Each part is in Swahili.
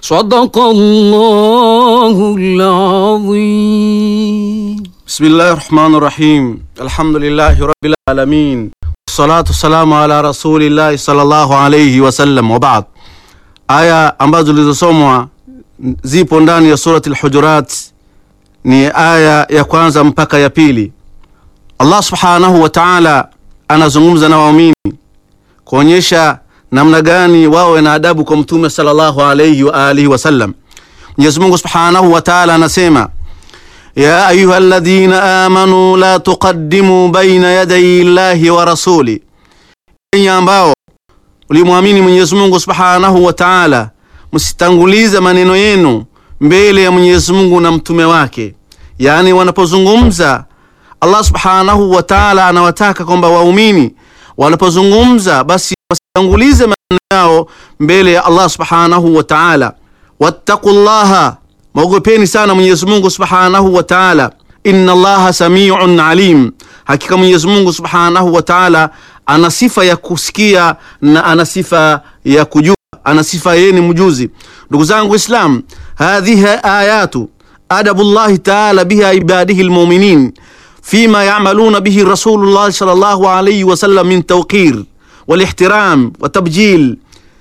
صدق الله العظيم بسم الله الرحمن الرحيم الحمد لله رب العالمين والصلاة والسلام ala rasulillahi sallallahu alayhi wasallam wabad. Aya ambazo zilizosomwa zipo ndani ya surati al-Hujurat, ni aya ya kwanza mpaka ya pili. Allah subhanahu wa ta'ala anazungumza na waumini kuonyesha namna gani wawe na adabu kwa mtume sallallahu alayhi wa alihi wasallam. Mwenyezi Mungu subhanahu wa ta'ala anasema ya ayuha alladhina amanu la tuqaddimu baina yaday llahi wa rasuli, enyi ambao ulimwamini Mwenyezi Mungu subhanahu wa ta'ala, msitangulize maneno yenu mbele ya Mwenyezi Mungu na mtume wake. Yaani wanapozungumza Allah subhanahu wa ta'ala anawataka kwamba waumini wanapozungumza basi wasitangulize maneno yao mbele ya Allah subhanahu wa ta'ala. wattaqullaha Mwogopeni sana Mwenyezi Mungu Subhanahu wa Ta'ala. Inna Allaha samiun alim, hakika Mwenyezi Mungu Subhanahu wa Ta'ala ana sifa ya kusikia na ana sifa ya kujua, ana sifa yeye ni mjuzi. Ndugu zangu Islam, hadhihi ayatu adabullahi ta'ala biha ibadihi almu'minin fima ya'maluna bihi Rasulullah sallallahu alayhi wa sallam min tawqir wal ihtiram wa tabjil.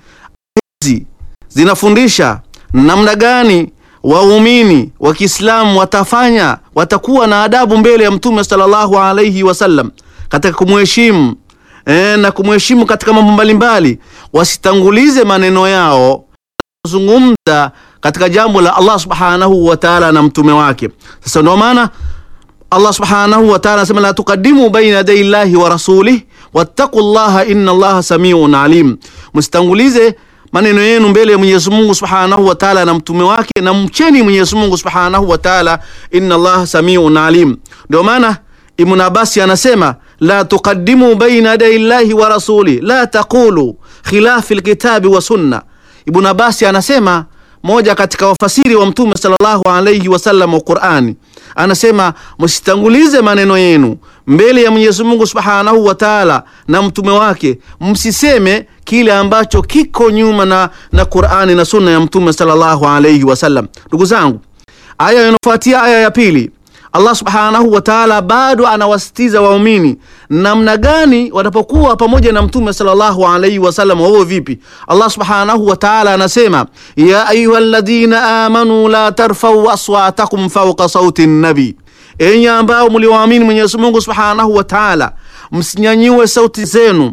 Hizi zinafundisha namna gani waumini wa Kiislamu watafanya watakuwa na adabu mbele ya Mtume sallallahu alayhi wasallam katika kumheshimu e, na kumheshimu katika mambo mbalimbali, wasitangulize maneno yao kuzungumza katika jambo la Allah subhanahu wa ta'ala na mtume wake. Sasa ndio maana Allah subhanahu wa ta'ala anasema la tuqaddimu baina yaday llahi wa rasulih wattaqullaha inna Allaha samiun alim, msitangulize maneno yenu mbele ya Mwenyezi Mungu Subhanahu wa Ta'ala na mtume wake, na mcheni Mwenyezi Mungu Subhanahu wa Ta'ala, inna Allah samiun alim. Ndio maana Ibn Abbas anasema la tuqaddimu baina yaday llahi wa rasuli la taqulu khilafi alkitabi wa sunna. Ibn Abbas anasema moja katika wafasiri wa mtume sallallahu alayhi wasallam wa Qur'ani anasema msitangulize maneno yenu mbele ya Mwenyezi Mungu Subhanahu wa Ta'ala na mtume wake, msiseme kile ambacho kiko nyuma na, na Qur'ani na sunna ya mtume sallallahu alayhi wasallam. Ndugu zangu, aya inafuatia aya ya pili, Allah Subhanahu wa Ta'ala bado anawasitiza waumini namna gani watapokuwa pamoja na mtume sallallahu alayhi wasallam, wao vipi? Allah Subhanahu wa Ta'ala anasema ya ayyuhalladhina amanu la tarfau aswatakum fawqa sauti nabi, enyi ambao mliwaamini Mwenyezi Mungu Subhanahu wa Ta'ala, msinyanyue sauti zenu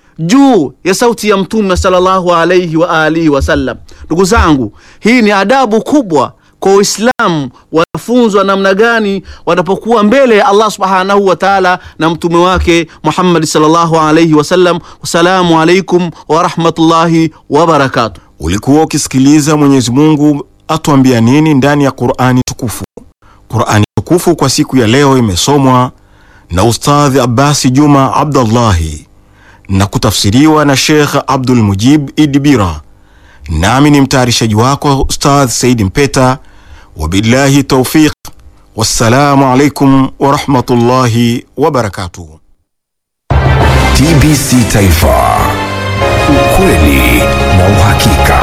juu ya sauti ya mtume sallallahu alayhi wa alihi wasallam. Ndugu zangu, hii ni adabu kubwa kwa Uislamu, wanafunzwa namna gani wanapokuwa mbele ya Allah subhanahu wa ta'ala na mtume wake Muhammad sallallahu alayhi wasallam. Wassalamu alaikum wa rahmatullahi wa barakatuh. Ulikuwa ukisikiliza Mwenyezi Mungu atuambia nini ndani ya Qur'ani tukufu. Qur'ani tukufu kwa siku ya leo imesomwa na Ustadh Abbasi Juma Abdullahi na kutafsiriwa na Sheikh Abdul Mujib Idibira, nami ni mtayarishaji wako Ustadh Said Mpeta. Wabillahi taufiq, wassalamu alaikum warahmatullahi wabarakatuh. TBC Taifa, ukweli na uhakika.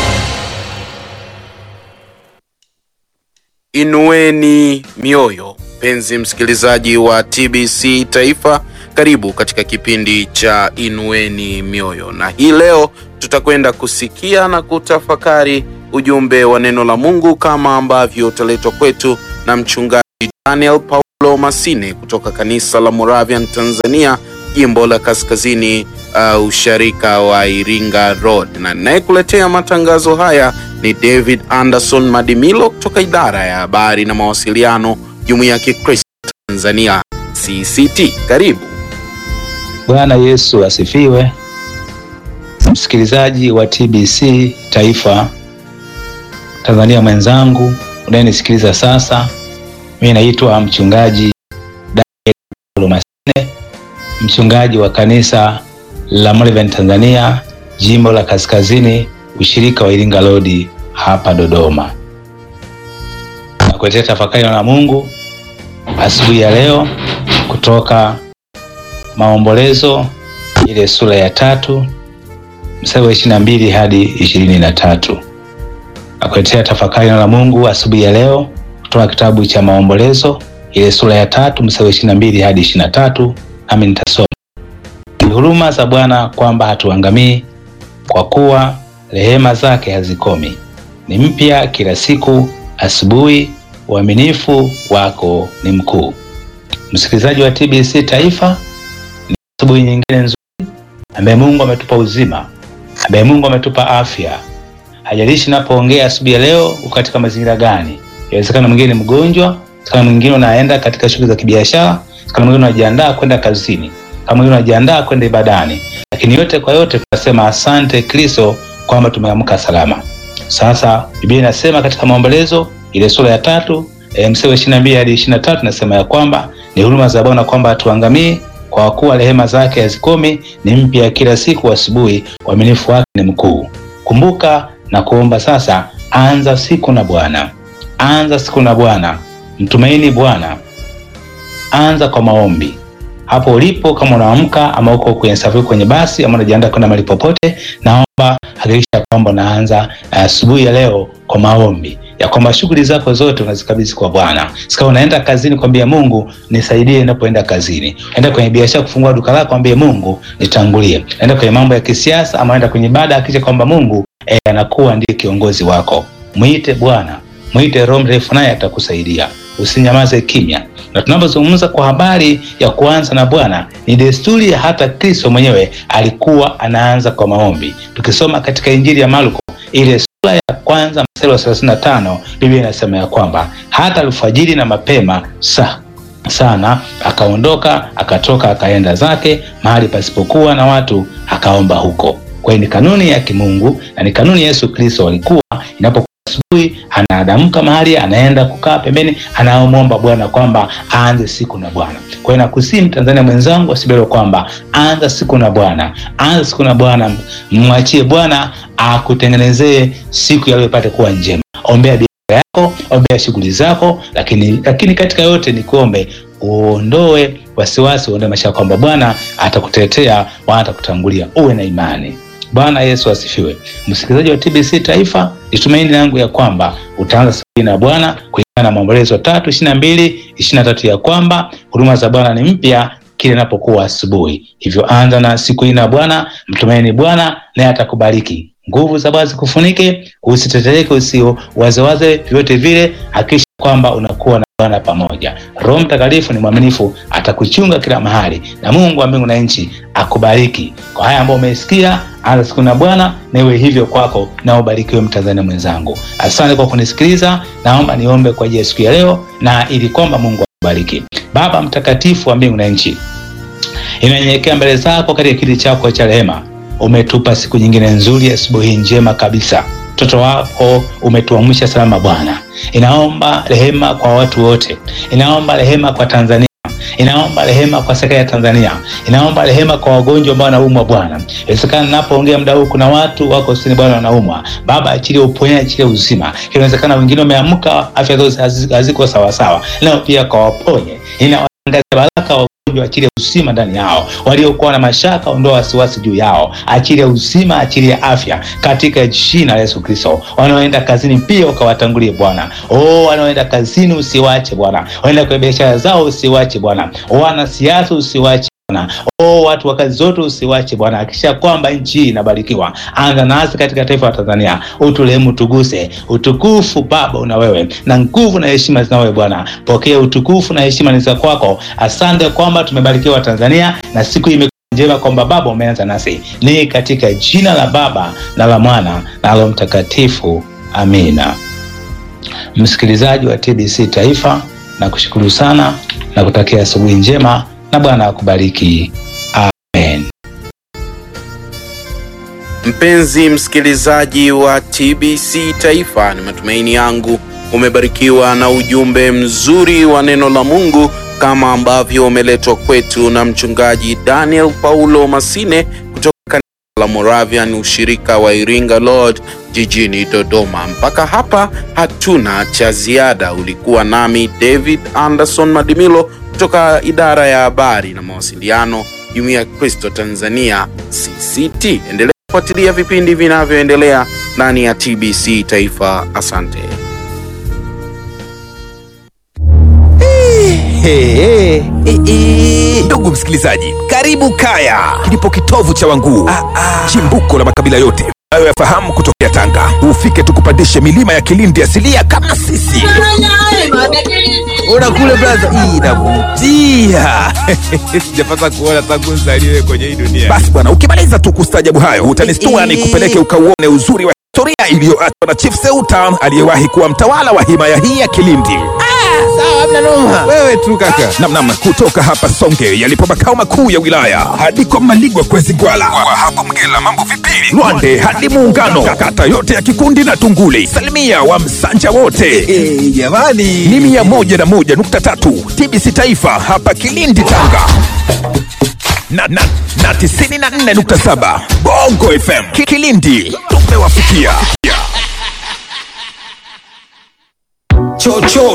Inueni mioyo, mpenzi msikilizaji wa TBC Taifa, karibu katika kipindi cha Inueni Mioyo, na hii leo tutakwenda kusikia na kutafakari ujumbe wa neno la Mungu kama ambavyo utaletwa kwetu na mchungaji Daniel Paulo Masine kutoka kanisa la Moravian Tanzania, jimbo la Kaskazini uh, usharika wa Iringa Road, na ninayekuletea matangazo haya ni David Anderson Madimilo kutoka idara ya habari na mawasiliano, Jumuiya ya Kikristo Tanzania CCT. Karibu. Bwana Yesu asifiwe. Msikilizaji wa TBC Taifa Tanzania mwenzangu unayenisikiliza sasa, mimi naitwa mchungaji Daniel Paulo Masine, mchungaji wa kanisa la Moravian Tanzania jimbo la Kaskazini ushirika wa Iringa Road hapa Dodoma. Nakuletea tafakari na Mungu asubuhi ya leo kutoka Maombolezo ile sura ya tatu mstari wa ishirini na mbili hadi ishirini na tatu. nakuletea tafakari neno la Mungu asubuhi ya leo kutoka kitabu cha Maombolezo ile sura ya tatu mstari wa ishirini na mbili hadi ishirini na tatu nami nitasoma. Ni huruma za Bwana kwamba hatuangamii, kwa kuwa rehema zake hazikomi, ni mpya kila siku asubuhi, uaminifu wako ni mkuu. Msikilizaji wa TBC Taifa, ni asubuhi nyingine nzuri ambaye Mungu ametupa uzima, ambaye Mungu ametupa afya. Hajalishi napoongea asubuhi ya leo uko katika mazingira gani. Inawezekana mwingine ni mgonjwa, inawezekana mwingine unaenda katika shughuli za kibiashara, inawezekana mwingine unajiandaa kwenda kazini, kama mwingine unajiandaa kwenda ibadani, lakini yote kwa yote tunasema asante Kristo kwamba tumeamka salama. Sasa Biblia inasema katika Maombolezo ile sura ya tatu e, mstari wa ishirini na mbili hadi ishirini na tatu nasema ya kwamba ni huruma za Bwana kwamba hatuangamii, kwa kuwa rehema zake hazikomi, ni mpya kila siku asubuhi, uaminifu wake ni mkuu. Kumbuka na kuomba sasa, anza siku na Bwana, anza siku na Bwana, mtumaini Bwana, anza kwa maombi hapo ulipo, kama unaamka ama uko kwenye safari, kwenye basi ama unajiandaa kwenda mahali popote, naomba hakikisha kwamba unaanza asubuhi uh, ya leo kwa maombi ya kwamba shughuli zako zote unazikabidhi kwa Bwana. Sika unaenda kazini, kwambia Mungu nisaidie ninapoenda kazini. Enda kwenye biashara kufungua duka lako, kwambie Mungu nitangulie. Enda kwenye mambo ya kisiasa ama enda kwenye ibada, hakikisha kwamba Mungu eh, anakuwa ndiye kiongozi wako. Mwite Bwana, mwite Roho Mtakatifu, naye atakusaidia. Usinyamaze kimya. Na tunapozungumza kwa habari ya kuanza na Bwana, ni desturi ya hata Kristo mwenyewe alikuwa anaanza kwa maombi. Tukisoma katika Injili ya Marko ile sura ya kwanza mstari wa 35 Biblia inasema ya kwamba hata alfajiri na mapema sa sana akaondoka akatoka akaenda zake mahali pasipokuwa na watu akaomba huko. Kwa hiyo ni kanuni ya kimungu na ni kanuni Yesu Kristo alikuwa inapo asubuhi anaadamka mahali anaenda kukaa pembeni, anaomwomba Bwana kwamba aanze siku na Bwana. Kwa hiyo nakusii Mtanzania mwenzangu asibelo kwamba anza siku na Bwana, anza siku na Bwana, mwachie Bwana akutengenezee siku yaliyo ipate kuwa njema. Ombea biashara yako, ombea shughuli zako, lakini lakini katika yote ni kuombe uondoe wasiwasi, uondoe mashaka kwamba Bwana atakutetea, Bwana atakutangulia. Uwe na imani. Bwana Yesu asifiwe. Msikilizaji wa TBC Taifa, ni tumaini langu ya kwamba utaanza siku na Bwana kulingana na Maombolezo tatu ishirini na mbili ishirini na tatu ya kwamba huduma za Bwana ni mpya kile inapokuwa asubuhi. Hivyo anza na siku hii na Bwana, mtumaini Bwana naye atakubariki. Nguvu za Bwana zikufunike, usitetereke, usio wazewaze vyovyote vile. Hakikisha kwamba unakuwa na Bwana pamoja. Roho Mtakatifu ni mwaminifu, atakuchunga kila mahali, na Mungu wa mbingu na nchi akubariki kwa haya ambayo umesikia. Anza siku na Bwana na iwe hivyo kwako, na ubarikiwe Mtanzania mwenzangu. Asante kwa kunisikiliza. Naomba niombe kwa ajili ya siku ya leo, na ili kwamba Mungu akubariki. Baba mtakatifu wa mbingu na nchi, inanyenyekea mbele zako katika kiti chako cha rehema. Umetupa siku nyingine nzuri, asubuhi njema kabisa mtoto wako umetuamsha salama Bwana. Inaomba rehema kwa watu wote, inaomba rehema kwa Tanzania, inaomba rehema kwa serikali ya Tanzania, inaomba rehema kwa wagonjwa ambao wanaumwa Bwana. Inawezekana napoongea muda huu kuna watu wako sini Bwana wanaumwa. Baba, achilie uponyaji, achilie uzima. Inawezekana wengine wameamka afya zao haziko sawasawa, nao pia kawaponye. Inawaangazia baraka wagonjwa, achilie uzima ndani yao. Waliokuwa na mashaka, ondoa wasiwasi juu yao, achilie uzima, achilie afya katika jina la Yesu Kristo. Wanaoenda kazini pia ukawatangulie Bwana. Oh, wanaoenda kazini usiwache Bwana, waenda kwenye biashara zao usiwache Bwana, wanasiasa usiwache Bwana. Oh, watu wa kazi zote usiwache Bwana, hakikisha kwamba nchi hii inabarikiwa. Anza nasi katika taifa la Tanzania, utulehemu, tuguse. Utukufu Baba una wewe, na nguvu na heshima zina wewe Bwana. Pokea utukufu na heshima ni za kwako. Asante kwamba tumebarikiwa Tanzania na siku hii njema kwamba Baba umeanza nasi, ni katika jina la Baba na la Mwana na la Mtakatifu, amina. Msikilizaji wa TBC Taifa, na kushukuru sana na kutakia asubuhi njema na Bwana akubariki. Amen. Mpenzi msikilizaji wa TBC Taifa, ni matumaini yangu umebarikiwa na ujumbe mzuri wa neno la Mungu kama ambavyo umeletwa kwetu na mchungaji Daniel Paulo Masine kutoka kanisa la Moravian ushirika wa Iringa Lord jijini Dodoma. Mpaka hapa hatuna cha ziada. Ulikuwa nami David Anderson Madimilo kutoka idara ya habari na mawasiliano Jumuiya ya Kristo Tanzania CCT. Endelea kufuatilia vipindi vinavyoendelea ndani ya TBC Taifa. Asante. Hey, ndugu msikilizaji, karibu Kaya, kilipo kitovu cha Wanguu, chimbuko la makabila yote unayoyafahamu kutokea Tanga. Ufike tukupandishe milima ya Kilindi asilia kama sisi. Ona kule blaza, hii inavutia. Sijapata kuona tangu nzaliwe kwenye hii dunia. Basi bwana, ukimaliza tu kustajabu hayo, utanistua ni kupeleke ukauone uzuri wa historia iliyoachwa na Chief Seuta aliyewahi kuwa mtawala wa himaya hii ya Kilindi. Wewe tu kaka. Namnam, kutoka hapa Songe yalipo makao makuu ya wilaya hadi kwa Maligwa kwezi Gwala, kwa hapo Mgela mambo vipili, Lwande hadi Muungano, kata yote ya Kikundi na Tunguli, salimia wa Msanja wote jamani, ni mia moja na moja nukta tatu TBC Taifa hapa Kilindi Tanga na, na, na tisini na nne nukta saba Bongo FM Ki- Kilindi tumewafikia chocho